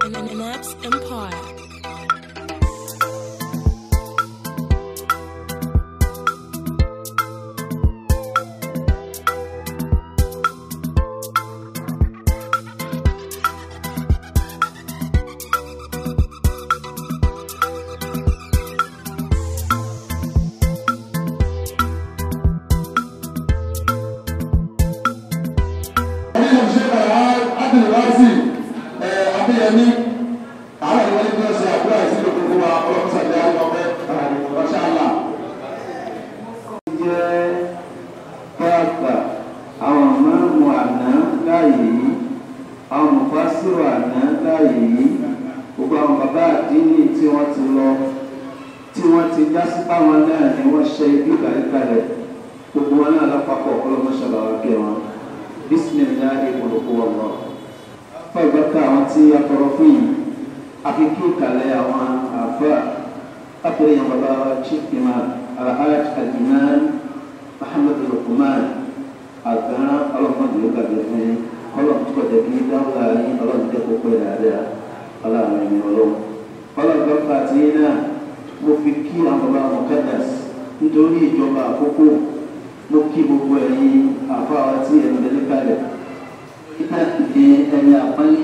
Naps Empire. nínú ṣe bàbá adìrẹ́wáṣì abíyẹmí àwọn ìwé ní ọ̀sẹ̀ àbúrò àìsí lòkùnkùn wa ọlọ́mọsàdé àlọ́fẹ́ ọ̀ṣàlà. jẹ́ pàápàá àwọn mọ́mú àná láàyè yìí àwọn mọ̀fásírò àná láàyè yìí gbogbo àwọn bàbá àdínì tí wọ́n ti lọ tí wọ́n ti dá sí báwọn náà ni wọ́n ṣe ibi ìkàlẹ́kàlẹ̀ gbogbo wọn náà lápapọ̀ ọlọ́mọṣọ́lá wa kẹ́ wọn bísímìláì olùkọ́ ọ̀rọ̀ fún ìgbàkà àwọn tí a tọrọ fún yìí àfikún ìkàlẹ̀ àwọn àfẹ́ àpẹẹrẹ yẹn bàbá wa chief imam alhaj aliman muhammadu lukuman àgbẹ̀rán ọlọ́mọdé ló gbàgbé fún yín ọlọ́run tó kọjá kí dáwọ́lá yín ọlọ́run tẹ́ kó pẹ́ dáadáa ọlọ́run ẹ̀mí ọlọ́run ọlọ́run gbọ́dọ̀ àti yín náà mo fi kí àwọn bàbá mọ̀kádàs nítorí ìjọba àkókò mo kí gbogbo ẹ̀yin àfáwá tí ẹ̀mí lẹ́lẹ́ kalẹ̀ nígbà tí ẹni àpọ́nlé.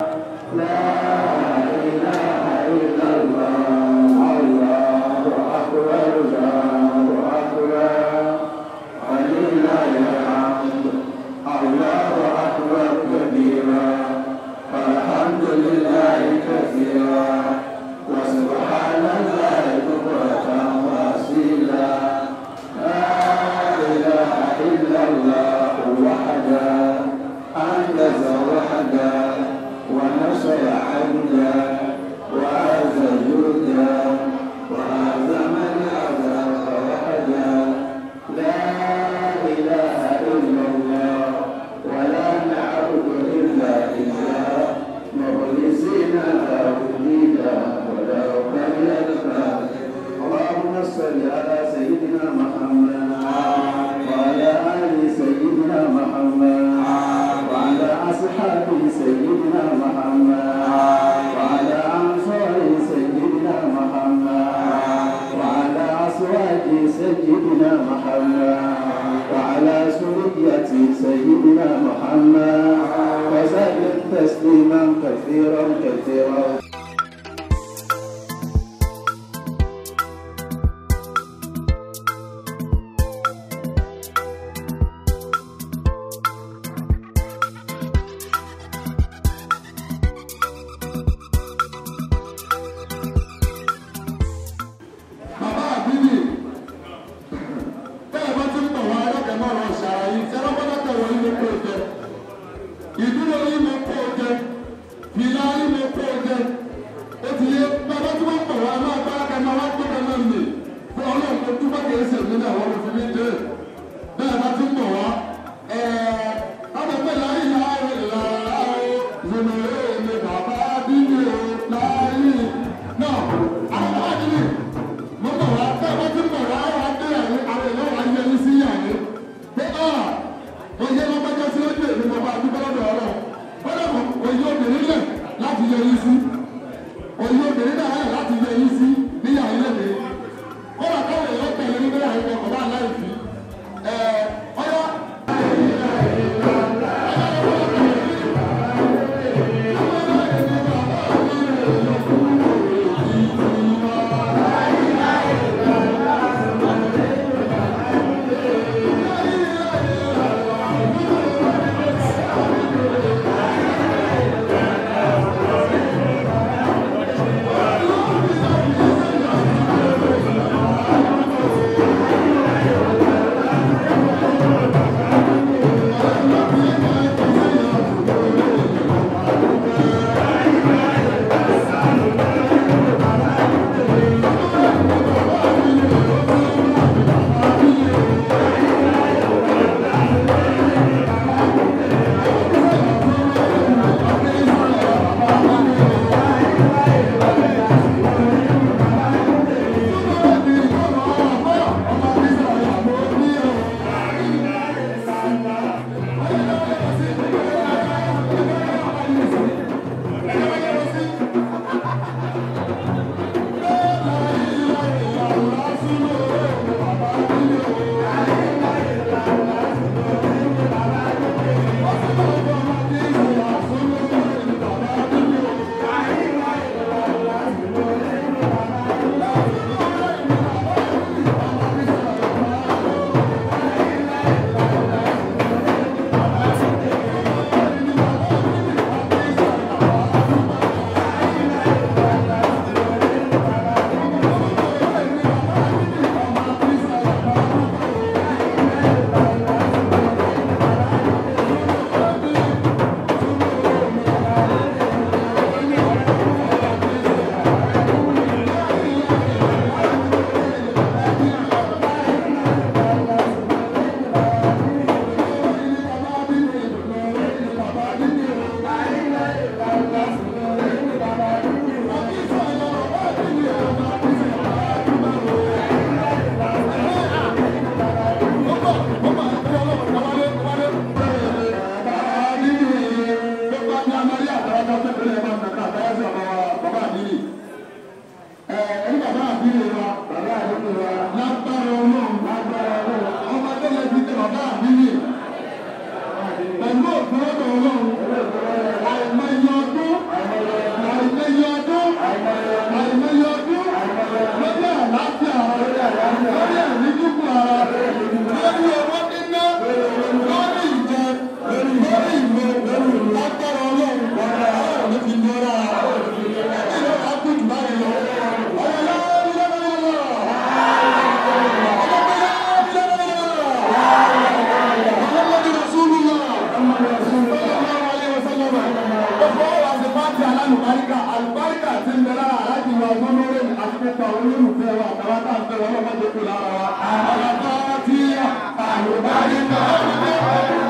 وسبحان الله بكرة وأصيلا لا إله إلا الله وحده أنجز وحده ونصر عبده وعز جوده وهزم الأحزاب وحده لا إله إلا الله ولا نعبد إلا إياه مخلصين له الدين ولو كره الكافرون اللهم صل على سيدنا محمد وعلى آل سيدنا محمد وعلى أصحاب سيدنا محمد وعلى أنصار سيدنا محمد وعلى أزواج سيدنا محمد وعلى سرية سيدنا محمد وسلم تسليما كثيرا كثيرا bàbá àbíbí bẹ́ẹ̀ bá ti ń bọ̀ wá ẹlẹ́kẹ̀ náà lọ ṣàlàyé tí ẹlọ́pàá wọ ilé kó jẹ ìdúró ilé kó jẹ fìlà ilé kó jẹ ó ti yé bàbá tí wọ́n bọ̀ wá máa bá ẹlẹ́kẹ̀ náà wá gbé kan náà nì fún ọlọ́run tó túbọ̀ kìí ṣe mí náà wọ́n fi mí dé bẹ́ẹ̀ bá ti ń bọ̀ wá ẹ̀ẹ́ ọ̀dọ̀pẹ̀ láyé láyé láyé zùmẹ̀rẹ̀ ni bàbá àbíbí o láyé náà àwọn àdìrí mo bọ̀ wá bẹ́ẹ̀ bá ti ń bọ̀ wá wá dé àyè àwọn èèyàn wá yẹ ní sí yàrá pé ọ́ oyè lọ́gbẹ́jọ́ tí ó dé ní bàbá àdúgbò lọ́dọ̀ ọ̀rọ̀ bọ́dọ̀ mọ̀ oyè obìnrin lẹ̀ láti yẹ yín sí oyè obìnrin náà lẹ̀ láti yẹ yín sí ní yàrá ilé mi kọ́dà káwọn èèyàn tẹ̀lé nínú yàrá ìwọ̀n kọ̀ bá láì fi ẹ̀ ọ̀yá. Thank gbogbo àwọn olólùfẹ́ wa àtàwọn tá à ń fẹ́ wọn lọ́mọdé kù lára wa. àlọ́kọ́ tí àlùbáyé náà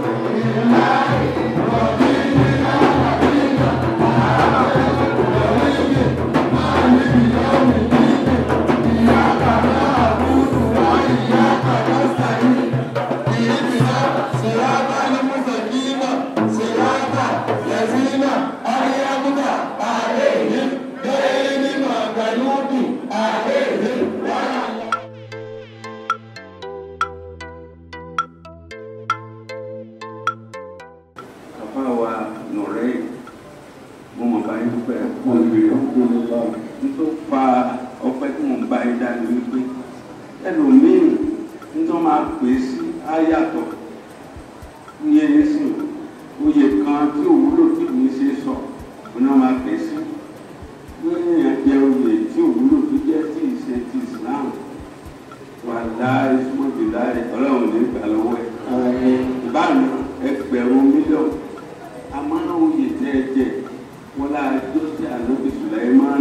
bàbá wa nọ̀rẹ́ mo mọ̀ báyìí dúpẹ́ mo lè nítorí fa ọpẹ́ tí mo ń bá yín dání wípé ẹlòmíì nítorí máa pè é sí áyàtọ̀ ní ẹni sìn oyè kan tí òwúlò tí kì í ṣe sọ òun náà máa pè é sí lórí èèyàn jẹ oyè tí òwúlò tó jẹ́ tí ì ṣe ti Islam wà láì súnmọ́ jù láì ọlọ́run ní ìgbà lọ́wọ́ ẹ̀ ìbáàmì ẹgbẹ̀rún mílíọ̀nù àmọ́ oyè tẹ́ ẹ jẹ wọn láà jó sí ànábì Sùláímánì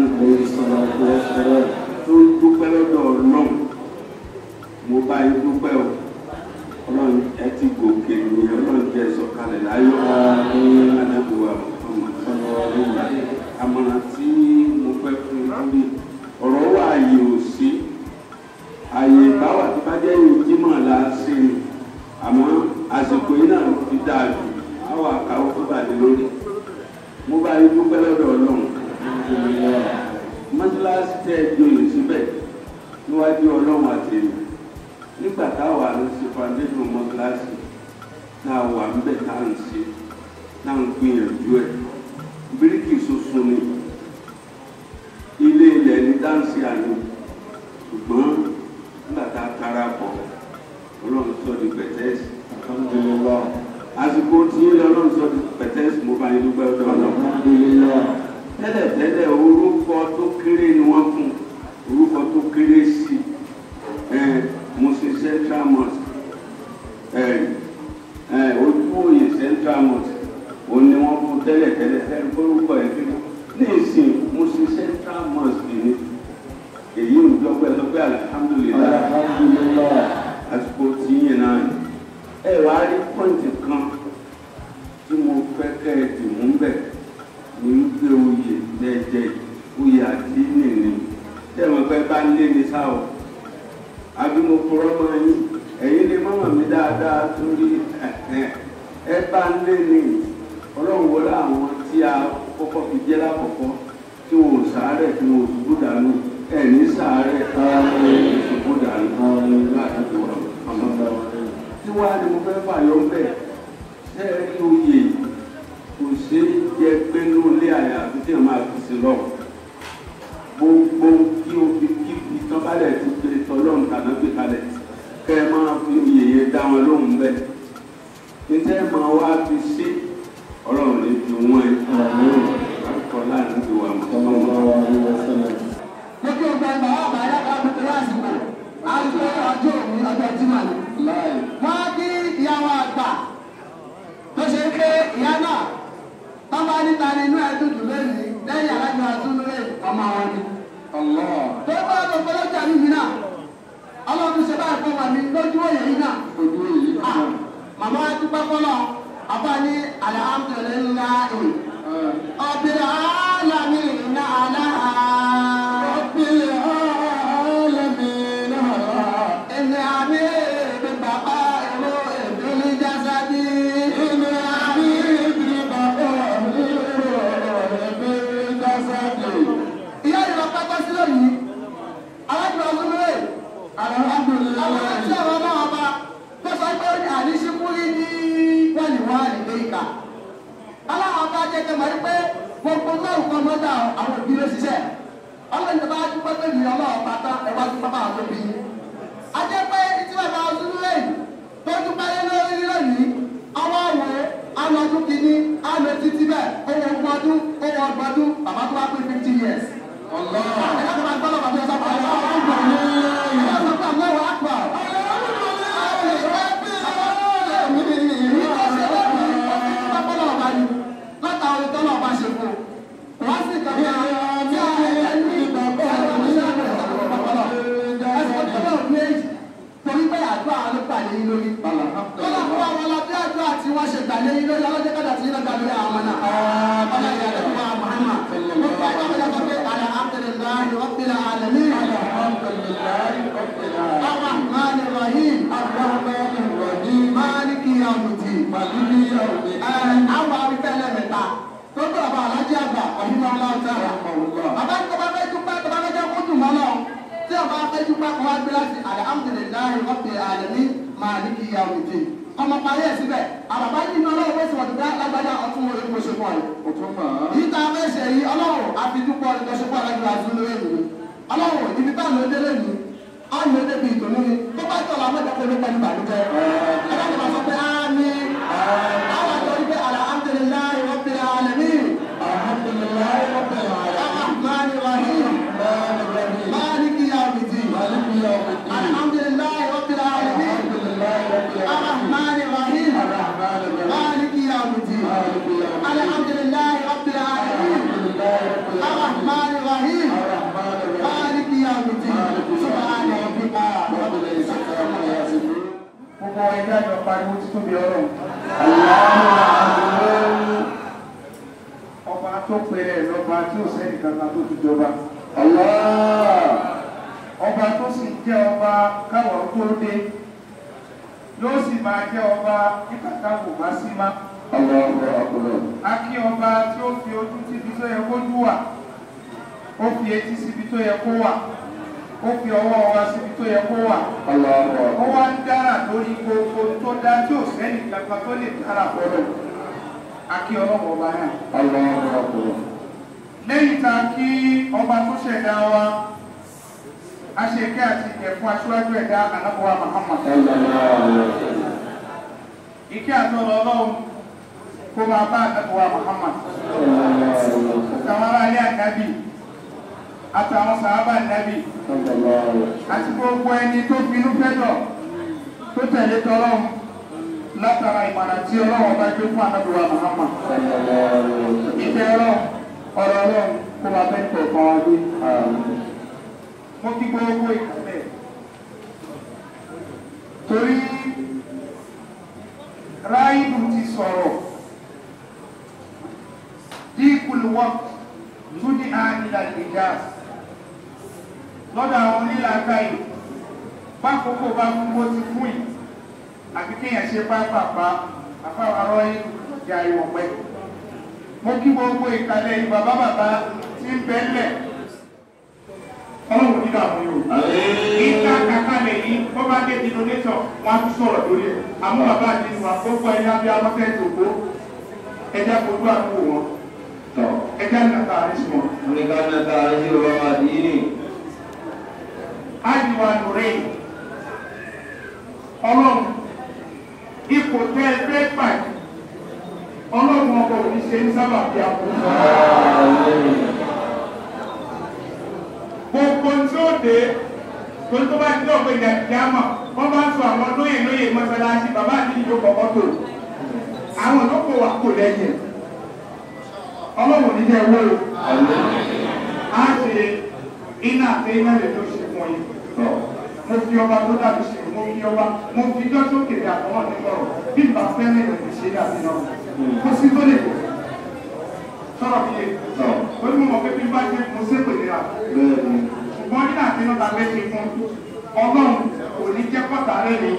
tó ń dúpẹ́ lọ́dọ̀ ọlọ́run mo bá yín dúpẹ́ o ọlọ́run ẹ ti gòkè ní ọlọ́run jẹ́ sọ̀kalẹ̀ láyọ̀ àdàbòwà ọmọ àmọ̀ràn tí mo fẹ́ fún un lórí ọ̀rọ̀ wà ààyè ò sí ààyè báwà tí bá jẹ́ ìjímọ̀ la ṣe ni àmọ́ àsìkò yìí náà ti dáa jù àwọn àkàwọ́ tó bàjẹ́ lórí mo bá yín dúpẹ́ lọ́dọ̀ ọlọ́run mọ́tíláṣí tẹ́ ẹ joyè síbẹ̀ níwájú ọlọ́run àti èmi nígbà táwa ló ṣe foundation mọ́tíláṣí náà wà ń bẹ̀ tá à ń ṣe náà ń gbìyànjú ẹ̀ bíríkì ṣoṣo ni ilé ilẹ̀ ní dáǹsì àná ṣùgbọ́n nígbà tá a kára pọ̀ ọlọ́run sọ di pẹ̀tẹ́sì àsìkò tí ọlọ́run sọ di pẹ̀tẹ́sì mo bá yín dúpẹ́ ọdọ ọlọ́run tẹ́lẹ̀ tẹ́lẹ̀ orúkọ tó kéré ni wọ́n fún orúkọ tó kéré sí ẹ̀ Muslim Central Mosque ẹ̀ ẹ̀ Ojúwòye Central Mosque òun ni wọ́n fún tẹ́lẹ̀ tẹ́lẹ̀ tẹ́lẹ̀ orúkọ ẹ̀ kí ní ìsìn Muslim Central Mosque ni èyí ń dọ́gbẹ́ dọ́gbẹ́ alihamudulilayi àsìkò tí yẹn náà ni ẹ wàá rí pọ́ǹtì kan tí mo fẹ́ kẹ́ ẹ dì mú bẹ̀ ní wípé oyè jẹjẹ oyè àti nìní tẹ́ mo fẹ́ bá lé ní sáwọ́ àbí mo kúrọ́ mọ́ yín ẹ̀yin lè mọ́mọ́ mi dáadáa torí ẹ bá lé ní ọlọ́run wọlé àwọn tí a kọ́kọ́ fi jẹ́ lákọ̀ọ́kọ́ tí wọn ò sàárẹ̀ tí wọn ò ṣubú dànù ẹ̀ ní sàárẹ̀ ẹ̀ ṣubú dànù láti wọ̀ ọmọ tí wàá ni mo fẹ́ fàyọ bẹ́ẹ̀ ṣé ẹ rí oyè kò ṣe é jẹ pé ní olé àyà àti tí wọn máa fi sí lọ gbogbo kí o fi kí fi tán balẹ̀ ti pé tọ́lọ́run tàná gbé kalẹ̀ kẹ́ ẹ máa fi oyè yẹn dá wọn lóhùn bẹ́ẹ̀ níta ẹ máa wá fi sí ọlọ́run lè fi wọ́n ẹ akọ láàrin ti wà mọ́ lókè ọgbà ìgbà wà bá yá ká pẹ̀lú àsìkò àti ọjọ́ òní ọjọ́ jimá ni. wọ́n kí ìyàwó àgbà tó ṣe pé ìyá náà wọ́n bá níta ní inú ẹ̀dùn jù lónìí lẹ́yìn alájọ àtúnúlé ọmọ wọn ni. tó bá tó pé lọ́jà níbi náà ọlọ́run ṣe báyìí fún wa mi lójú òye yìí náà. Ah, màmá wa dúpẹ́ fọlọ́ àbá ní alhamdulillahi rabbil alamin aláha. rabbil alamin aláha. ẹni àmì ìbí bàbá ìlú ìdílé jásádì. ẹni àmì ìbí bàbá ìlú ìdílé jásádì. ìyá ìlọ pátá sílẹ̀ yìí alájọ ọdún rẹ̀ alhamdulilayi. àwọn àti àwọn náà ọba tó sọ pé ó ní àdísíkúrí ní wọ́nìwá ìgbéyìíká. aláwọ̀ ọba jẹ́ kẹ́ mọ̀ pé gbogbo náà nǹkan mọ́tà àwọn òbí ló ṣiṣẹ́. ọlọ́run tó bá dúpẹ́ pé mi ọlọ́run pátá ẹ wá dúpẹ́ bá àwọn òbí. a jẹ́ pé tí bàbá ọdún rẹ̀ tó dúpẹ́ lé lórí lónìí àwọn àwọ̀ alọ́dún kìíní alọ́ títí bẹ́ẹ̀ owó ọgbọ́dún owó ọgbọ́dún bàbá tó wá pé fifty years. ọlọ́run ẹ̀ka tó máa gbọ́dọ̀ bàbá yẹn sábà látàwọn ìtọ́nà ọba ṣe fún un wọ́n sì kàn ní àwọn tí a ẹni ìgbàgbọ́ ọ̀rọ̀ wọ́n ṣe gbàlẹ́ yín lórí ọlọ́jọ́ kọ́dà tí yín lọ́gbà lórí àwọn ọmọ náà. ọlá ìyá rẹ̀ fún wa Muhammad. mo fẹ́ kọ́ mi lọ́kọ́ pé alhamdulillahi rabbil alamin. الرحمن الرحيم الرحمن الرحيم مالك يوم الدين مالك يوم الدين àwọn arúgbẹ́lẹ̀ mẹ́ta tó tó àbá alájí àgbà ọ̀hún ọlọ́run tẹ́ bàbá tó bá fẹ́ dúpẹ́ tó bá fẹ́ jẹ́ kó dùn mọ́ lọ tí ọba fẹ́ dúpẹ́ kó wá gbé láti alhamdulillahi rabbil alamin maliki yawm الدين ọmọ parí ẹ̀ síbẹ̀ àbàbá yìí ní ọlọ́run bó ti wọ̀ dúdá lágbájá ọtún orí kó ṣe pọ̀ yìí. yìí tá a fẹ́ ṣe yìí ọlọ́run àfijúpọ̀ ní kó ṣe pọ̀ lágbájá àti olóyè nìyí ọlọ́run ibi táwọn ló délé nìyí ọ̀nà èdè bíi ìtòlú ni tó bá tọ̀ làwọn ìjọba olóògbé ní ìbànújẹ́ ẹ̀rọ ni wọ́n sọ pé ámì àwọn àjọ wípé alhamdulillahi rabbil alamin alhamdulillahi rabbil alamin rahmani rahim maliki yawmiddin alhamdulillahi rabbil alamin rahmani rahim maliki yawmiddin alhamdulillahi rabbil alamin rahmani rahim maliki yawmiddin subhana rabbika rabbil izzati amma yasifun gbogbo ẹgbẹ́ àjọ pariwo títún bí ọlọ́run. ọba tó pèrè lọ́ba tí ò sẹ́ni kankan tó ti jọba. ọba tó sì jẹ́ ọba káwọn tó dé yóò sì máa jẹ́ ọba nígbà táwọn ò bá sí má. a kí ọba tí ó fi ojú síbi tó yẹ kó dùn wà ó fi etí síbi tó yẹ kó wà ó fi ọwọ́ wa síbi tó yẹ kó wà. ó wá ń dára lórí gbogbo tó dá tí ò sẹ́ni kankan tó lè dára fọlọ́. a kí ọlọ́wọ́ ọba náà. lẹ́yìn tá a kí ọba tó ṣẹ̀dá wa a ṣe kẹ́ àti ìkẹ́ fún aṣíwájú ẹ̀dá anábọ̀wá Muhammad. ìkẹ́ àtọ́lọ́ ọlọ́run kó máa bá anábọ̀wá Muhammad. àtàwọn aráalé ànábì àtàwọn sàábà ànábì àti gbogbo ẹni tó finú fẹ́dọ̀ tó tẹ̀lé tọ́lọ́run látara ìmọ̀ràn tí ọlọ́run bá gbé fún anábọ̀wá Muhammad. ìfẹ́ ọlọ́run ọ̀rọ̀ ọlọ́run kó máa fẹ́ tẹ̀ fún wa gbé mo kí gbogbo ìkàlẹ̀ torí ráìlù ti sọ̀rọ̀ díkùlùwọ́ tó ní àìlà ìjà lọ́dọ̀ àwọn onílàákà yìí pákòókò bá fún bó ti fún yìí àfi kéèyàn ṣe pápápá àfáwárọ́ ìjà ìwọ̀n pẹ́ mo kí gbogbo ìkàlẹ̀ yìí bàbá bàbá tí ń bẹ́lẹ̀ ọlọ́run nígbà fún yóò. ìta kàkálẹ̀ yìí wọ́n bá dé denonator wọn á tún sọ̀rọ̀ lórí ẹ̀. àmọ́ bàbá àti ìwà gbogbo ẹ̀yà bí amọ́tẹ́ tòkó ẹja fojú àdúgbò wọn. ẹja nàta àrísí wọn. ájúwa lórí ọlọ́run ipò tẹ́ ẹ fẹ́ pàdé ọlọ́run ọkọ̀ òní ṣe ń sábà bí àkókò gbogbo tí ó dé torí tó bá ti dọ̀ pé ìjà ìjàmọ̀ wọ́n bá ń sọ àwọn lóyè lóyè mọ́sálásí bàbá àti ìjọ kọ̀ọ̀kan tó àwọn olóko wà kò lẹ́yìn ọlọ́wọ́ ní jẹ́ owó á ṣe iná àti iná lè tó ṣe fún yín mo fi ọba tó dàbí ṣe mo fi ọba mo fi ijọ́ tó kéde àtọwọ́ ní sọ̀rọ̀ bí n bá fẹ́ lè lè ṣe dàbí náà kó sí tó lè sọ̀rọ̀ bí yé ó ní mo mọ̀ pé bí n bá ṣe mo ṣépè nira ṣùgbọ́n nígbà tí wọ́n ta fẹ́ ṣe fún ọlọ́run kò ní jẹ́ kọ́ta rẹ̀ ni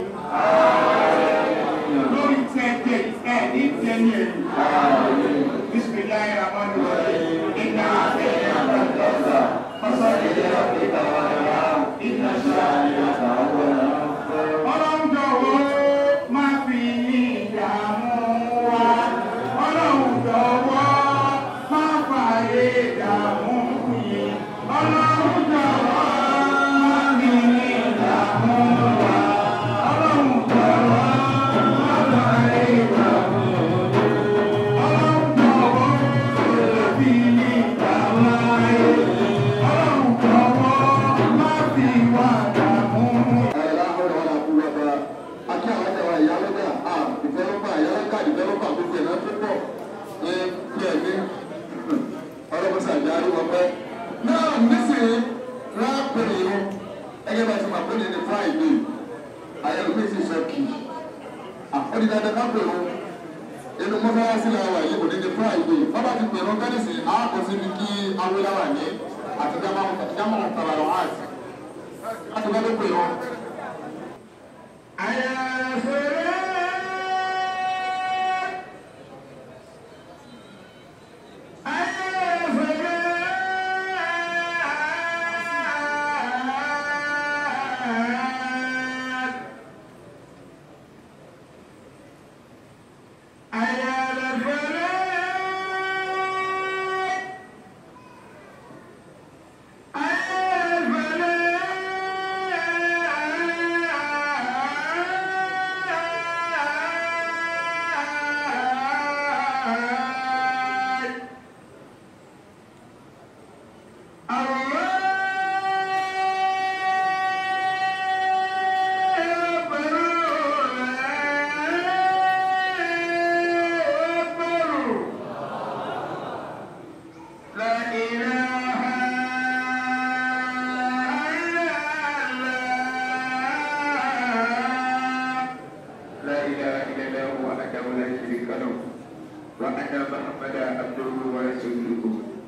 lórí tí ẹ jẹ ẹ ní tí ẹ ní ẹ bisimilayi ramani rahim iná àti àgbàdo fasọ́lì iná ṣáà ọlọ́run jọ̀wọ́ má fi ìdààmú wa ọlọ́run jọ̀wọ́ má fààyè ìdààmú yìí ọlọ́run jọ̀wọ́ má fi ìdààmú wa ọlọ́run jọ̀wọ́ má fààyè ìdààmú ọlọ́run jọ̀wọ́ má fi ìdààmú ayé ọlọ́run jọ̀wọ́ má fi wà dààmú yìí. náà nísìnyí rápẹ̀lì yìí ẹgbẹ́ bá ti máa pẹ́lẹ̀ ní friday ayélujára sì sọ kì í àfọ́dí dandan ká pè ó inú mọ́sálásí la wà yìí òní ní friday bábà ti pè wọn kẹ́lẹ́sì àákò síbi kí awéláwà ní àti jámọ́ tàbá lọ áàtì láti bá ló pè wọn. لا إله إلا الله وحده لا شريك له وأن محمدا عبده ورسوله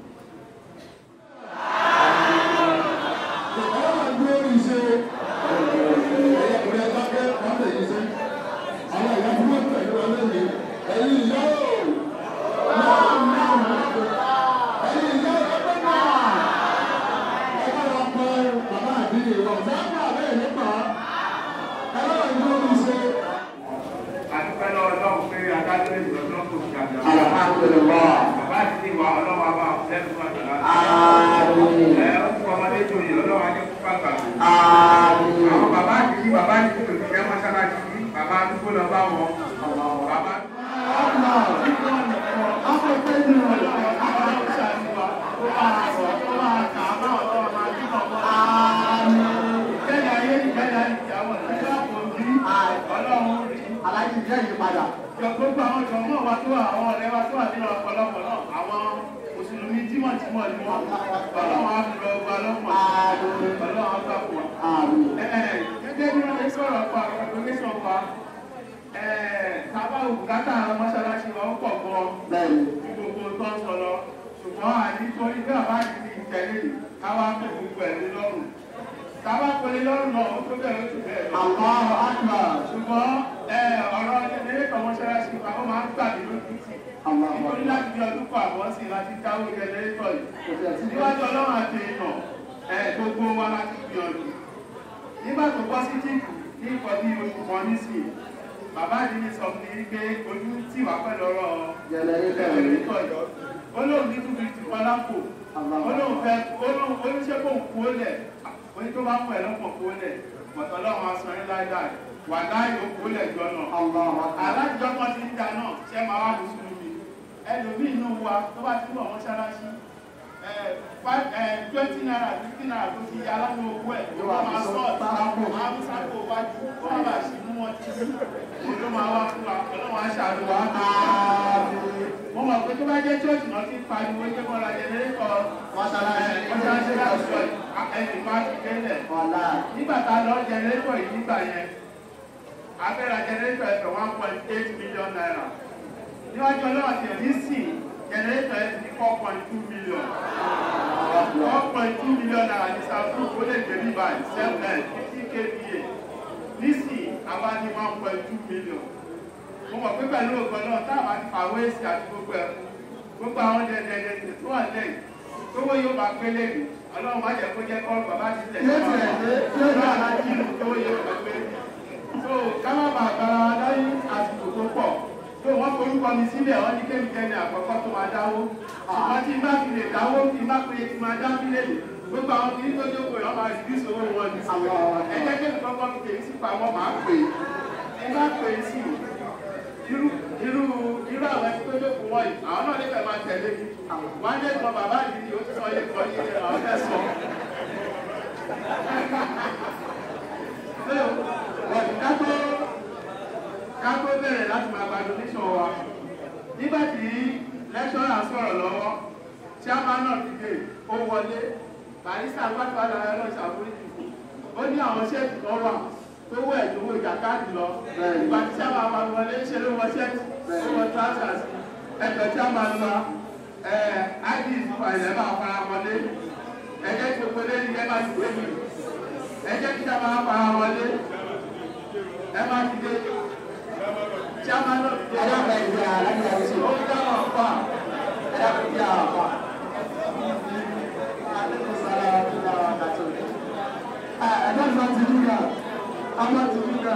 ọlọ́run dúró ní ṣe ẹ̀yẹ kùnrin ẹ̀ka pé wọ́n lè yí ṣe àwọn ìyá tí wọ́n tẹ̀lé wọn lẹ́yìn ẹ̀yin ìyá o náà náà ẹ̀yin ìyá o ẹgbẹ́ náà ẹgbẹ́ wọn pẹ́ bàbá àdìyẹ wọn sábà bẹ́ẹ̀ nípa ọlọ́run dúró ní ṣe. àdúpẹ́ lọ́wọ́ ọlọ́run pé adájọ́ ìjọ náà kò fi àjọ. alhamdulilah bàbá àti ti wà ọlọ́wọ́ àbá lẹ́nu fún àjọ láti. àmín ẹ ó fún ọmọdé tó yẹ ọlọ́wọ́ ajé fún pàgbà. àmín àwọn bàbá àti yí bàbá àti tó ti jẹ́ mọ́ṣáláṣí yí bàbá àdúgbò lọ bá wọn. bàbá alájí jẹ́ ìyípadà. gbogbo àwọn jọ̀mọ́ wa tó wà àwọn ọ̀rẹ́ wa tó wà nínú ọ̀pọ̀lọpọ̀ náà àwọn mùsùlùmí tímọ̀tímọ̀ ni wọ́n ọlọ́run á fi lọ gba lọ́pọ̀ ọlọ́run á gbà pọ̀. àmín gẹ́gẹ́ bí wọ́n ti sọ̀rọ̀ pa congregation pa tábà òbúkátà mọ́ṣáláṣí wa ó pọ̀ gan bẹ́ẹ̀ni ní gbogbo tó ń sọ lọ ṣùgbọ́n ànítorí bí àbá ti di ìtẹ̀lé káwá kó gbogbo ẹ̀ lé lọ́rùn tábà pẹ̀lú lọ́rùn náà ó tó bẹ̀rẹ̀ ó tó bẹ̀rẹ̀ lọ Allahu akbar. ṣùgbọ́n ọ̀rọ̀ jẹnẹrétọ̀ mọ́ṣáláṣí wa ó máa ń gbàgbé lójú tì Allahu nítorí akbar. láti bí ọdún kan àbọ̀ sí láti dáwó jẹnẹrétọ̀ yìí Kò sí ẹ̀sìn níwájú ọlọ́run àti èèyàn ẹ̀ gbogbo wa láti gbìyànjú nígbà tó bọ́ sí jíìpù ní nǹkan bí oṣù kan nísìnyí bàbá àdínní sọ fún mi pé ojú tì wá pẹ̀lú ọ̀rọ̀ Jẹnẹrétọ̀ yìí. jẹnẹrétọ̀ yìí ó lóun ní túbí ti wọn lápò ó lóun fẹ́ ó lóun oníṣẹ́ kó ń kú ó lẹ̀ oní tó bá mú ẹ̀ lọ́pọ̀ kú ó lẹ̀ pọ̀tọ́ ọlọ́run aṣọ yín láíláí wà láì ó kú ó lẹ̀ jọ náà Allahu akbar. alájọ kan ti ń da náà ṣé máa wá mùsùlùmí ẹlòmíì inú wa tó bá ti wọ̀ mọ́ṣáláṣí twenty naira fifty naira tó ti yá aláwọ̀ owó ẹ̀ ló wá máa sọ ọ̀tàkù máa ń sáko wájú kó má bàa ṣì mú wọn tí òun ló máa wá fún wa ọlọ́run aṣáájú wa. mo mọ̀ pé tó bá jẹ́ church náà ti pariwo pé wọ́n ra jẹnẹrétọ̀ Mọ́ṣáláṣí. mọ́ṣáláṣí láti sọ ẹ̀yìn máa ti délẹ̀ Ọ̀la. nígbà tá a lọ jẹnẹrétọ̀ yìí nígbà yẹn abẹ́ra jẹnẹrétọ̀ ẹ̀fẹ̀ one point eight million naira níwájú ọlọ́wà tí ẹ̀ ní sìn jẹnẹrétọ̀ ẹ̀ ti ní four point two million four point two million naira ní sàfù ó lè gbé ní báyìí seven fifty kva nísìn àwa ní one point two million mo mọ̀ pé pẹ̀lú ògbọ́n náà táwọn àti fàwé èsì àti gbogbo ẹ̀ gbogbo àwọn dẹ̀dẹ̀dẹ̀ tó wà lẹ́yìn tówó yóò bá gbélé mi ọlọ́run má jẹ́ kó jẹ́ kọ́ bàbá ti tẹ̀ Yóò tiẹ̀ dé, yóò dé. alájí tówó yóò bá gbé so káwá bá agbára wa láyé àsìkò tó pọ̀ tó wọ́n forúkọ mi sílẹ̀ wọ́n ní kéwìkẹ́ ní àkọ́kọ́ tó máa dáwó ṣùgbọ́n tí n bá fi lè dáwó tí n bá péye tí máa dá mílẹ̀ gbogbo àwọn kìíní tó jókòó yọ̀ máa reduce owó wọn ní sílẹ̀ ẹ jẹ́ kéwì kọ́kọ́ fi tèmi sí pamọ́ máa pè é ẹ bá pè é sí irú irú irú àwọn ẹni tó jókòó wọ̀nyí àwọn náà lè fẹ́ máa tẹ̀lé mi wọ́n á dé sọ bàbá yìí ni ó ti sọ yẹ kọ́ yé àwọn fẹ́ sọ. kátó kátó bẹ̀rẹ̀ láti máa gba donation wa nígbà tí lẹ́ṣọ́rà sọ̀rọ̀ lọ́wọ́ chairman náà ti dé ó wọlé barista pátá lára náà ṣàforíjì ó ní àwọn ṣẹ́ẹ̀kì kan wà tó wọ ẹ̀dínwó jàkáàdì lọ ìgbà tí sábà máa wọlé ṣe ló wọ ṣẹ́ẹ̀tì ó wọ trousers ẹgbẹ́ tí a máa lọ id ìfàyẹ̀ máa fara wọlé ẹ̀jẹ̀ tí gbogbo lẹ́yìn ẹ̀ máa ti dé mi ẹ̀jẹ̀ tí sábà máa fara wọlé ẹ̀ máa ti dé tí a máa lọ ti dé. alága ìgbé alága ìṣe ó dáhùn ọ̀pá alága ìgbé àwọn àpá. ẹ̀dá ìgbà ti dúgà àgbà ti dúgà.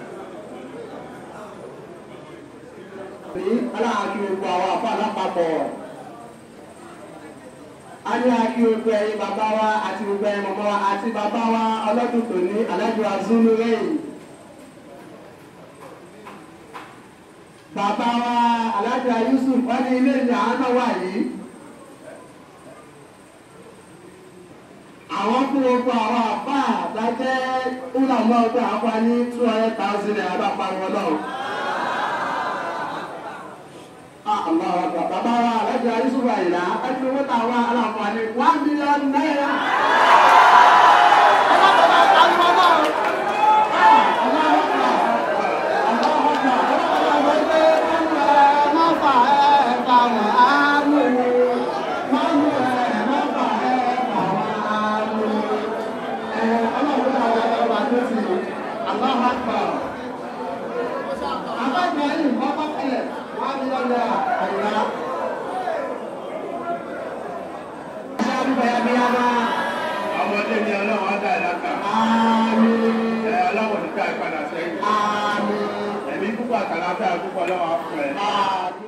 ní aláàkí gbogbo àwọn àpá lápapọ̀ a ní àkí gbogbo ẹ̀yin bàbá wa àti gbogbo ẹ̀yin mọ̀mọ́ wa àti bàbá wa ọlọ́dún tòní alájọ azúlú rẹ̀yìn bàbá wa alájọ yusuf wọ́n ní ilé ìyá náà wà yìí àwọn fún gbogbo àwọn àpá àtàjẹ́ ńlọmọ ọgbà àpá ní two hundred thousand naira bá pariwo náà. Allah akbar. Bàbá wa Alhaji Ayusufu Ayila ẹni owó tá a wá aláǹfààní one million naira. Allah Akbar. Abájọ yìí wọ́n bá tẹ̀lé one million naira àyíká. Ṣé àdúgbò yà bí yá bá? ọmọdé ni ọlọ́run á dá ẹ̀ láta Àmín. ẹ̀ ọlọ́run ní ká ìpadà sẹ́yìn Àmín. ẹ̀mí púpọ̀ àtàlàfẹ́ púpọ̀ ọlọ́run á fún ẹ. Àmín.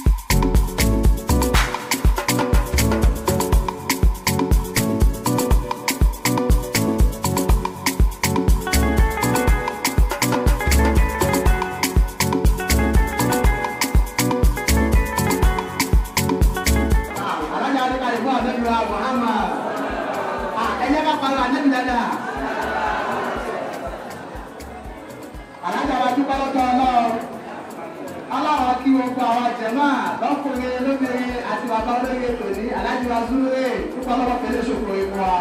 Alájà Adéka ìbú àdébí wa Muhammad. Ẹ̀yẹ́ ká pariwo àdébí dáadáa. Alájà wa dúpẹ́ lọ́tọ̀ ọlọ́run. Ọlọ́run kí gbogbo àwọn jẹ̀mọ́ lọ́kùnrin lóbìnrin àti bàbá olóyè tòní Alájà wa Zúlé dúpẹ́ lọ́wọ́ pẹ̀lú ìṣòkò ìmú wa.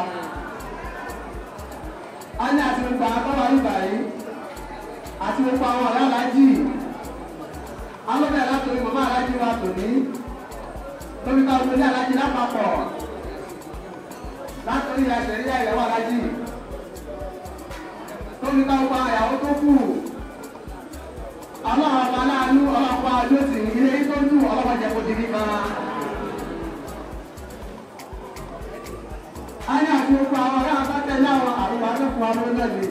A ní àti gbogbo àwọn tọ́wọ́ ìgbà yìí àti gbogbo àwọn ọ̀rẹ́ alájì. Alóbẹ̀rẹ̀ látòrí màmá alájì wa tòní lórí ká wọlé alájí lápapọ̀ látòrí àṣẹrí àyẹ̀wò alájí lórí ká wọ àyàwó tó kù ọlọ́run ọba aláàánú ọlọ́pàá lóṣì ilé tó ń dùn ọlọ́pàá jẹ́ kó di nípa. a ní àti gbogbo àwọn ọ̀rẹ́ àbátẹ́lẹ̀ àwọn àrùn akẹ́kọ̀ọ́ amúlẹ́lẹ̀.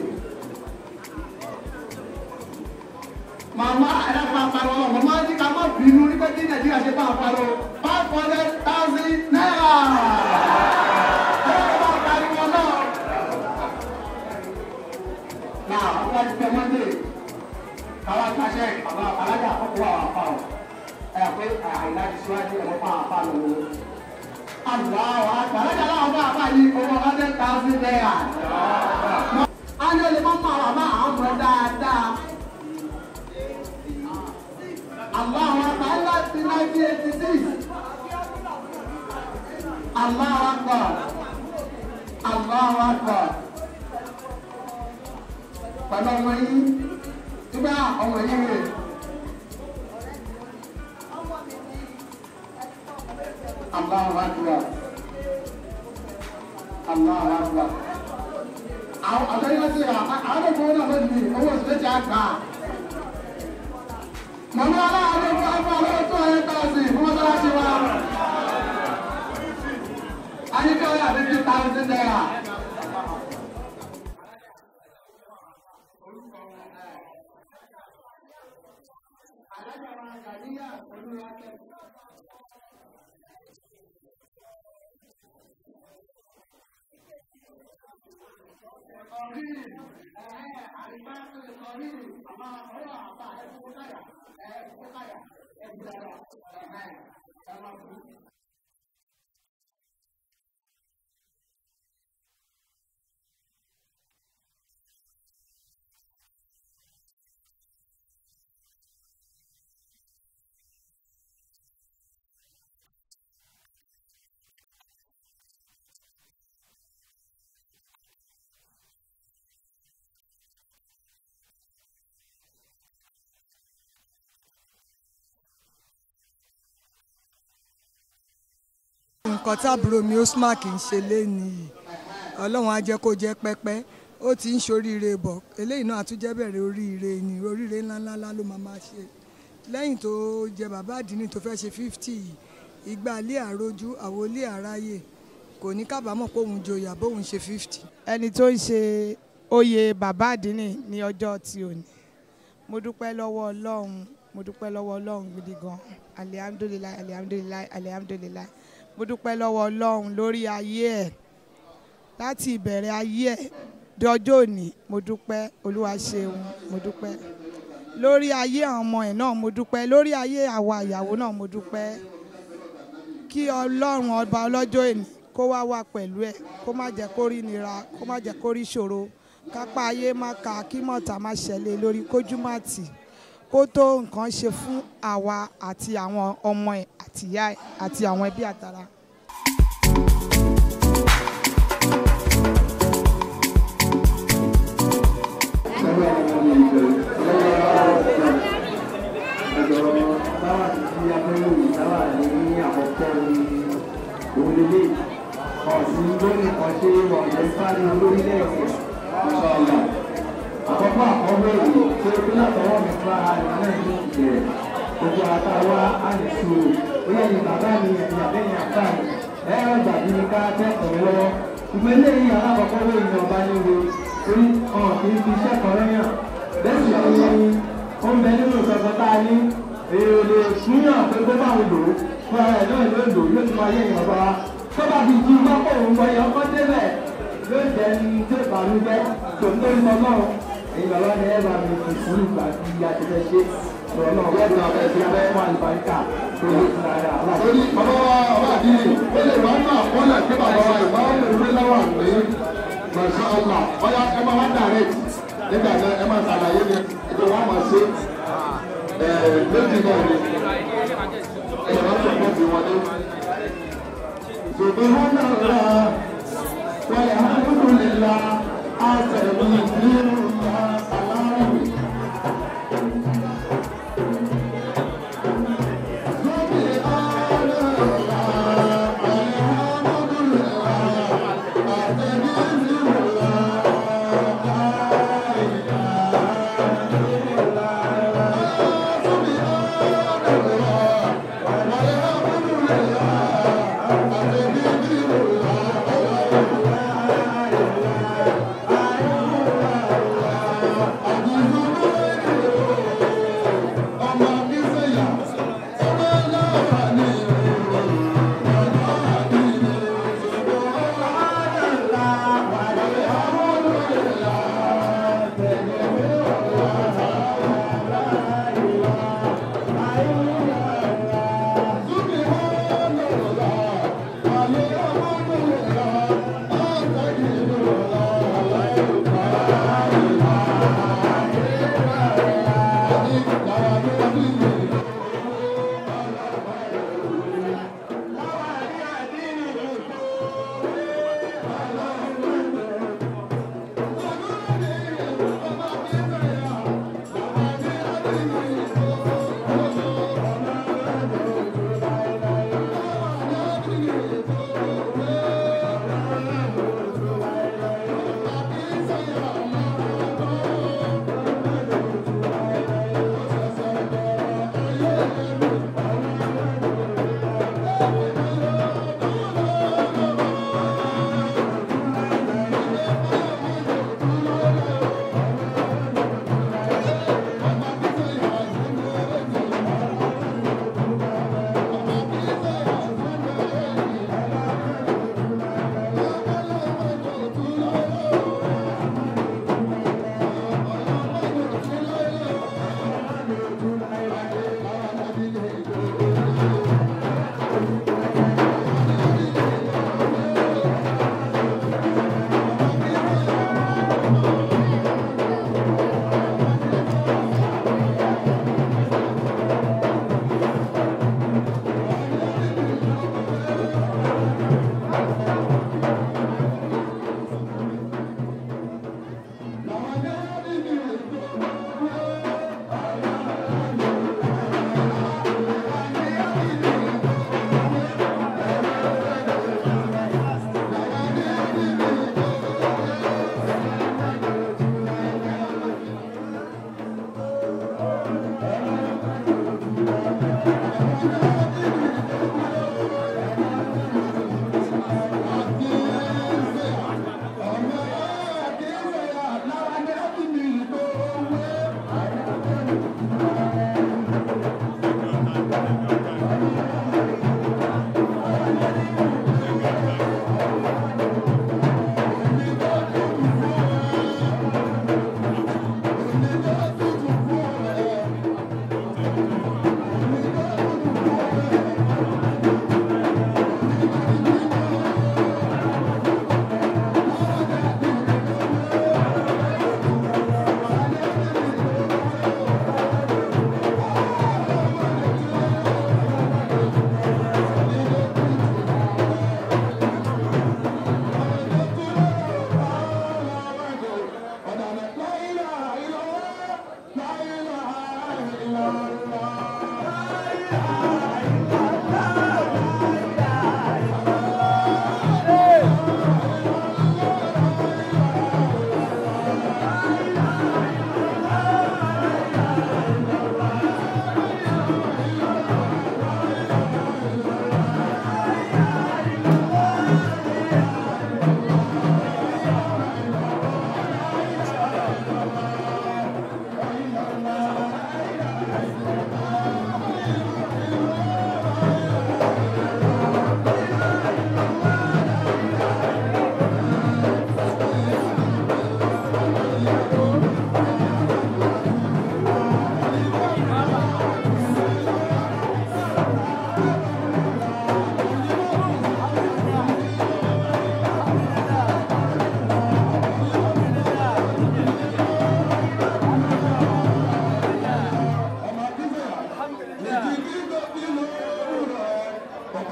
màmá ẹ̀rọ àpàrọ̀ ọ̀rọ̀ màmá ní ká má bínú nípa tí nàìjíríà ṣe bá àpàrọ̀ five hundred thousand naira. ẹ̀rọ bá pariwo náà. náà wọ́n wá ti pẹ́ mọ́ndé káwá káṣẹ́ àwọn alájà àkọ́kọ́ àwọn àpá ọ̀ ẹ̀ pé àìlá ti síwájú ẹ̀rọ pa àpá lọ́wọ́. àlùwà àwọn àgbà alájà láwọn bá àpá yìí owó hundred thousand naira. a ní olè mọ́ mọ́ àwọn àbá àwọn ọmọ dáadáa. Allahu Akbar láti 1986. Allahu Akbar. Allahu Akbar. Pẹ̀lú ọmọ yìí, nígbà ọmọ yìí rè. Allahu Akbar. Allahu Akbar. Àwọn àtẹ́yìn láti rà, àwọn ọmọ náà lónìí, owó òṣèlú ti àgbà mọ̀mọ́ aláàárọ̀ fún afọ́ ọlọ́run tó ọ̀rẹ́ tọ́sí fún mọ́sálásí wa. a ní kí ọ̀rẹ́ àbí two thousand naira. nǹkan táàbúrò mi Osmark ń ṣe léni yìí ọlọ́run á jẹ́ kó jẹ́ pẹ́pẹ́ ó ti ń ṣoríire bọ̀ eléyìí náà àtúnjẹ́ bẹ̀rẹ̀ oríire ni oríire ńláńlá ló máa máa ṣe lẹ́yìn tó jẹ bàbá àdínní tó fẹ́ ṣe fifty yìí ìgbà ilé àrójú àwọn ilé àráyè kò ní kábàámọ̀ pé òun joyà bóun ṣe fifty. ẹni tó ń ṣe oyè bàbá àdínní ní ọjọ́ tí ò ní mo dúpẹ́ lọ́wọ́ ọlọ́run mo dúpẹ́ lọ́wọ́ ọlọ́run gidi gan alihamudulilayi alihamudulilayi alihamudulilayi mo dúpẹ́ lọ́wọ́ ọlọ́run lórí ayé ẹ̀ láti ìbẹ̀rẹ̀ ayé ẹ̀ di ọjọ́ òní mo dúpẹ́ olúwa ṣeun mo dúpẹ́ lórí ayé àwọn ọmọ ẹ̀ náà mo dúpẹ́ lórí ayé àwa ìyàwó náà mo dúpẹ́ kí ọlọ́run ọba ọlọ́jọ́ èní kó wá wà pẹ̀lú ẹ̀ kó má jẹ́ kó rí nira kó má jẹ́ kó rí ṣòro kápá ayé má ka kí mọ̀tà má ṣẹlẹ̀ lórí kójú má tì kó tó nǹkan ṣe fún àwa àti àwọn ọmọ ẹ̀ àti ìyá ẹ̀ àti àwọn ẹbí àtàrà. ọ̀sìn lórí kan ṣe wọ̀nyẹ sáré lórílẹ̀-èdè ṣọlá àkọ́kọ́ àkọ́kọ́ èyí tó tó látọwọ́ mi fún ara rẹ̀ náà ní ìbẹ̀rẹ̀ gbogbo àtàwà àìsù bóyá ní bàbá mi ẹ̀yìn àbẹ́yìn àbá mi ẹ̀rọ gbàgbé mi ká kẹ́kọ̀ọ́ lọ́wọ́ ìgbẹ́ lẹ́yìn alákọ̀ọ́kọ́ lórí ní ọba nílé orí ọ̀hún kì í fi iṣẹ́ kan rẹ́yàn bẹ́ẹ̀ sì ni ó ń bẹ nínú ìsọ̀kan tá a ní èrò lè súnyàn pé kó bá wọn lò ó fún ara ẹ̀ náà ló lò yóò tún máa yẹ ìyàn bá wa tó bá fi jí mọ́kò òun wọ ẹ̀yọ́ kọ́ débẹ̀ yóò jẹ́ ní tó ìbànújẹ́ tó ń lórí ọlọ́run èyí bàbá ni ẹ bá mi fi sùúrù gbà bí a ti fẹ́ ṣe sọ̀rọ̀ náà wọ́n ti náà fẹ́ fi abẹ́ fún àlùbáríkà tó lè fún ara aláàbò. torí bàbá wa ọba àdìyẹ ó lè wá náà wọ́n lè gbé bàbá wa ìwà ó lè wé láwà ní masha allah ọ̀yà ẹ máa wá direct nígbà náà ẹ máa ṣàlàyé ní ìgbà wọn máa ṣe méjì náà ni ẹ máa tó pọ̀ sí wọn ní. سبحان الله والحمد لله أستغفر الله سلام Thank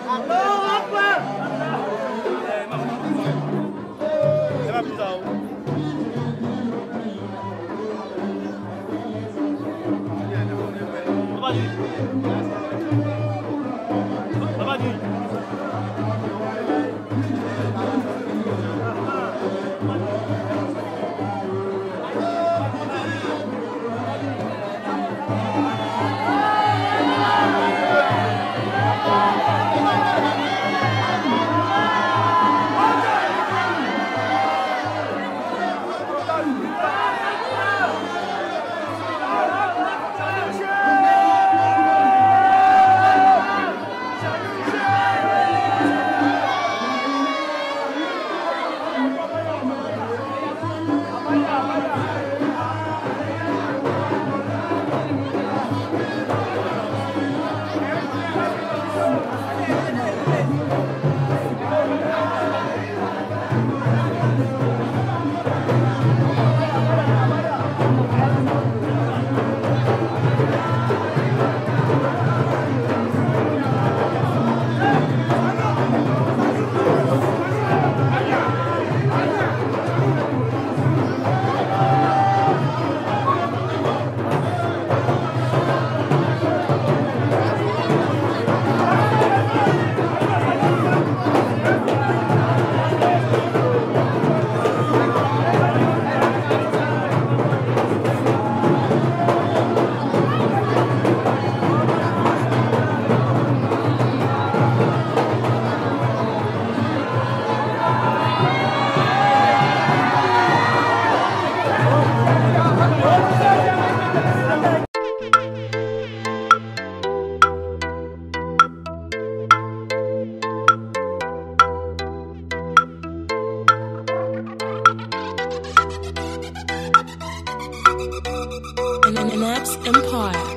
Max Empire.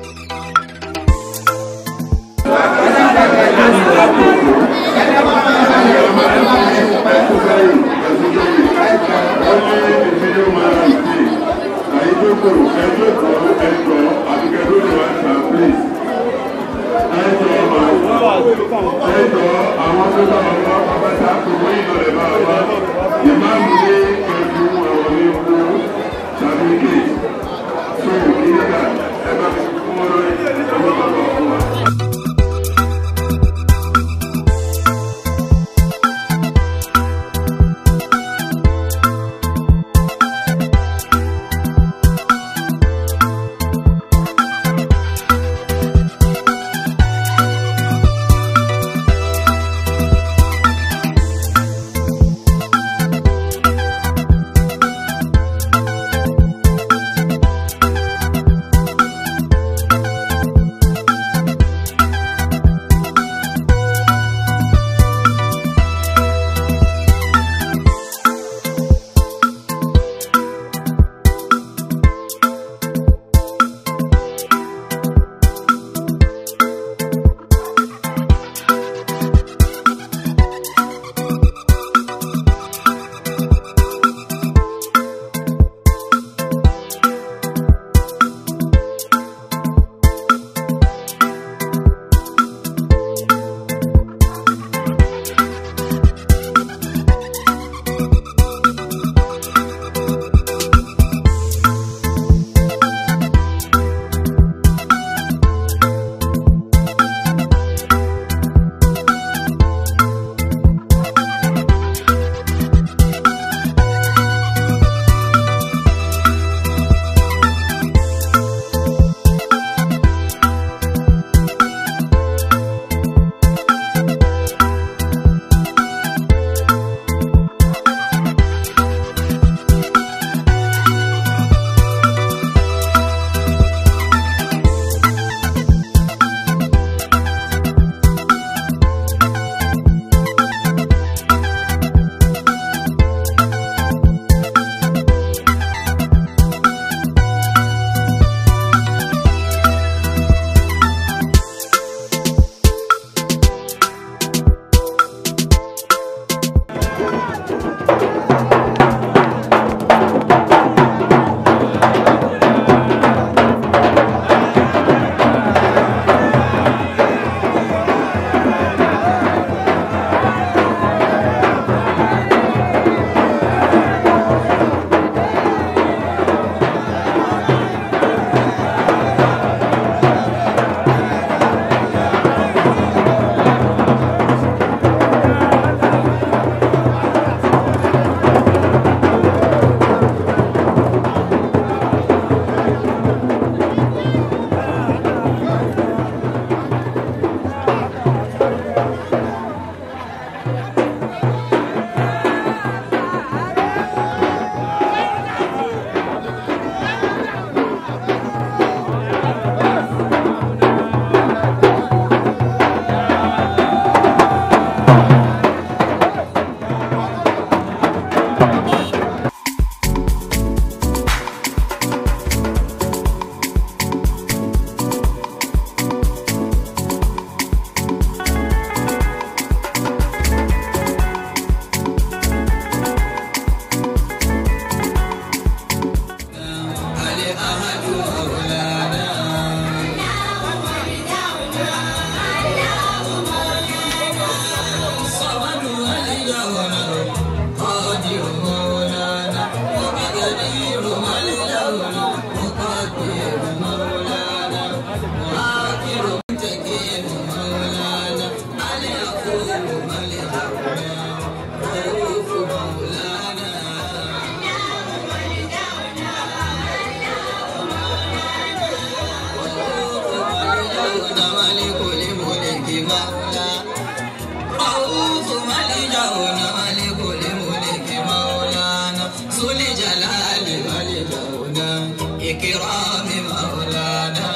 رؤوف ملجأنا لكل ملك مولانا ذو الجلال ملجأنا إكرام مولانا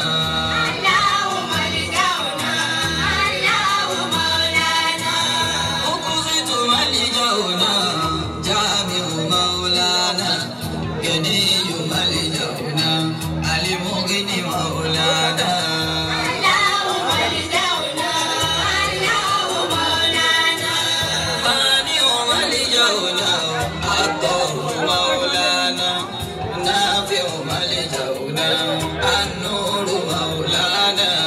أقصد ملجأنا جامع مولانا غني ملجأنا المغني مولانا فاني ملجأنا الطهر مولانا نافع ملجأنا النور مولانا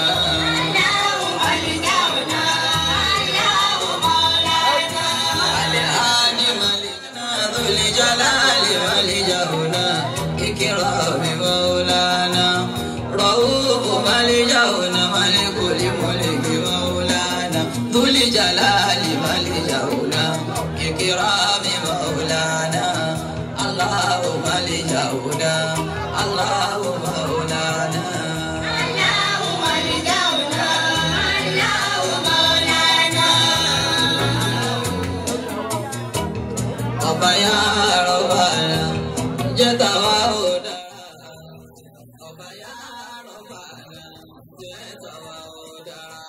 الآن ملكنا ذو الجلال ملجأنا إكرام مولانا رؤوف ملجأنا ملك الملك مولانا ذو الجلال ملجأنا إكرام مولانا الله ملجأنا الله مولانا ọba ya rọba jẹ tàwa ò dára ọba ya rọba jẹ tàwa ò dára.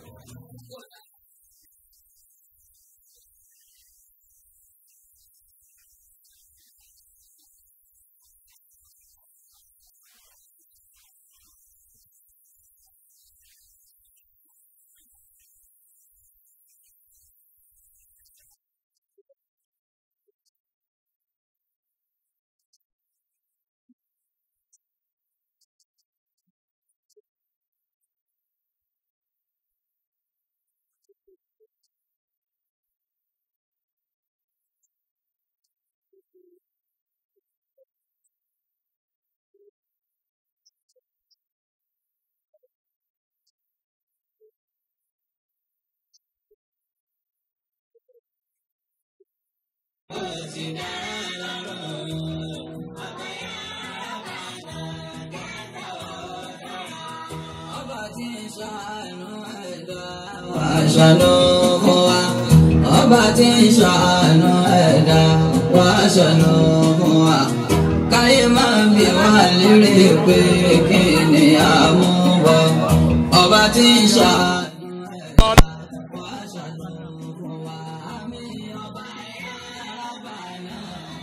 ọba tí ń ṣàánú ẹ̀dá wá ṣàánú fún wa ọba tí ń ṣàánú ẹ̀dá wá ṣàánú fún wa káyé máa bí wá lérè pé kí ni àmúbọ̀ ọba tí ń ṣàánú ẹ̀dá wá ṣàánú fún wa. Àmín ọba ya Rabbana,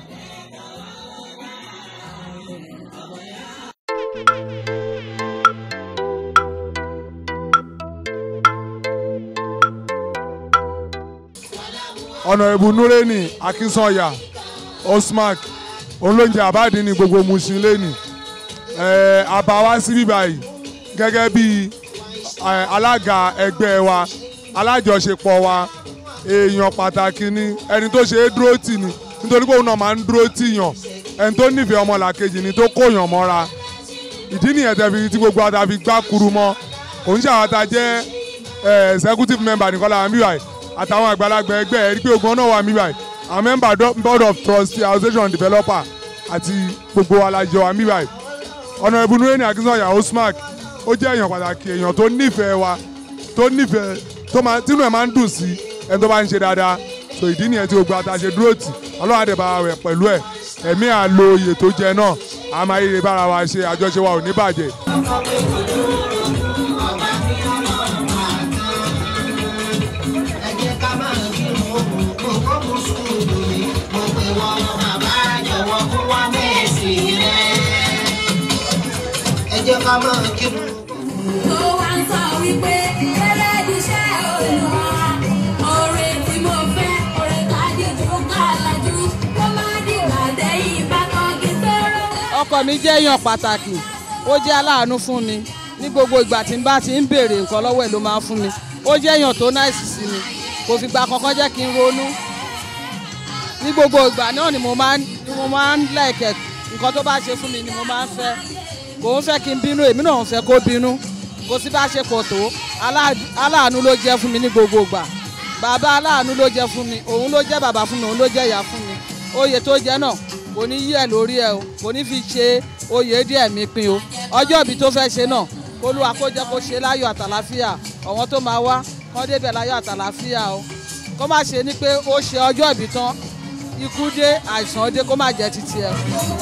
àmín ọba ya. ọ̀nàrẹ́bù nureni akínsọ̀yà osmark olóúnjẹ àbáàdín ní gbogbo musin lẹ́nì àbá wá sí bíbá yìí gẹ́gẹ́ bí eh, alága ẹgbẹ́ wa alájọṣepọ̀ wa èèyàn pàtàkì ni ẹni tó ṣe é dúró tì ní nítorí pé òun náà máa ń dúró tì yàn ẹni tó nífẹ̀ẹ́ ọmọlàkejì ni tó kóyàn mọ́ra ìdí nìyẹn tẹ́ fi tí gbogbo àtà fi gbá kuru mọ́ kò ń ṣàwọn àtà jẹ́ eh, executive member nìkan làwọn bíbá yìí àtàwọn àgbàlagbà ẹgbẹ́ ẹ̀ rí pé ogun náà wà mí báyìí àwọn member do- board of trustee association developer àti gbogbo alájọ wà mí báyìí ọ̀nà ìbùnú ní akínsọ̀yà osmark ó jẹ́ èèyàn pàtàkì èèyàn tó nífẹ̀ẹ́ wa tó nífẹ̀ẹ́ tó máa tínú ẹ̀ máa ń dùn sí ẹni tó bá ń ṣe dáadáa so ìdí nìyẹn tí gbogbo àtàṣe dúró tì ọlọ́run àdẹ̀bà rẹ̀ pẹ̀lú ẹ̀ ẹ̀mí àlo oyè tó jẹ náà a máa yíre bára wa ṣe àjọṣe wa ò ní bàjẹ́. ẹ jẹ́ ká máa kírun òkú kókó mùsùlùmí mo pè wọ́n bàbá jọ̀wọ́ kó wá mẹ́sì rẹ̀. ẹ jẹ́ ká máa kírun. tó wá ń sọ wípé ẹlẹ́dìṣẹ́ olùwà orin tí mo fẹ́ orin kájíjú kálájú kó má dìgbà dẹ́yìn ìbátan kí sọ̀rọ̀. ọkọ mi jẹ́ èèyàn pàtàkì ó jẹ́ aláàánú fún mi ní gbogbo ìgbà tí n bá ti ń béèrè nǹkan lọ́wọ́ ẹ̀ ló máa ń fún mi ó jẹ́ èèyàn tó náìsì sí mi kò fìgbà kankan jẹ́ kí n ronú ní gbogbo ìgbà náà ni mo máa ń ni mo máa ń lẹ̀kẹ̀ nǹkan tó bá ṣe fún mi ni mo máa ń fẹ́ kò ń fẹ́ kí n bínú èmi náà ń fẹ́ kó bínú kò sí bá ṣe pọ̀ tó alá- aláàánú ló jẹ́ fún mi ní gbogbo ìgbà bàbá aláàánú ló jẹ́ fún mi òun ló jẹ́ bàbá fún mi òun ló jẹ́ ìyá fún mi oyè tó jẹ́ náà kò ní yí ẹ̀ lórí ẹ̀ o kò ní fi ṣe oyè díẹ̀ mi pin o ọjọ́ ìbí tó fẹ́ ṣe náà kólúwa kó jẹ́ kó ṣe láyọ̀ àtàláfíà àwọn tó máa wá kọ́ débẹ̀ láyọ̀ àtàlàfíà o kó má ṣe ní pé ó ṣe ọjọ́ ìbí tán ikú dé àìsàn dé kó má jẹ́ títí ẹ̀.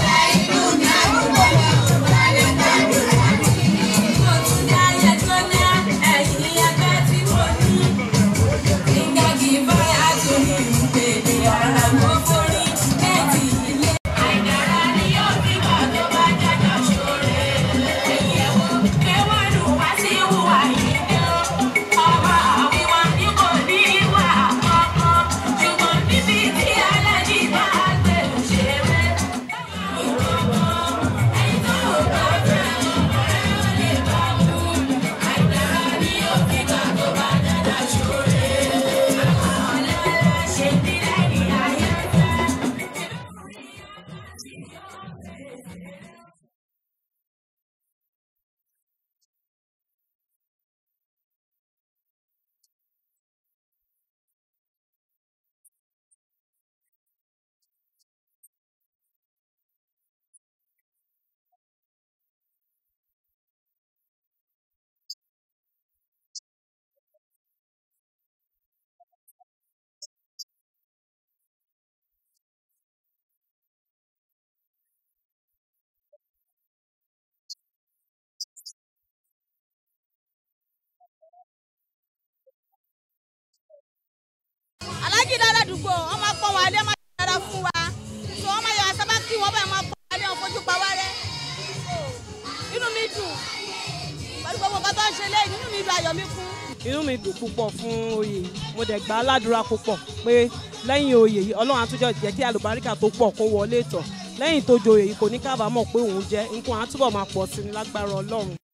alájí dára dùgbò wọn máa pọ́n wọn alẹ́ máa dára fún wa tó wọn máa yọ àsábà kí wọn bá máa pọ́n alẹ́ wọn fojú pa wá rẹ́ inú mi dùn pẹ̀lú gbogbo nǹkan tó ń ṣe lẹ́yìn inú mi dùn ayọ̀ mi kún. inú mi dùn púpọ̀ fún oyè yìí mo dẹ̀ gbà á ládùúrà púpọ̀ pé lẹ́yìn oyè yìí ọlọ́run àtúnjọ jẹ́ kí àlùbáríkà tó pọ̀ kó wọlé tọ̀ lẹ́yìn tó joyè yìí kò ní kábàámọ̀ pé òun jẹ́ nǹkan àtúbọ̀ máa pọ̀ sí ni lágbára ọlọ́run.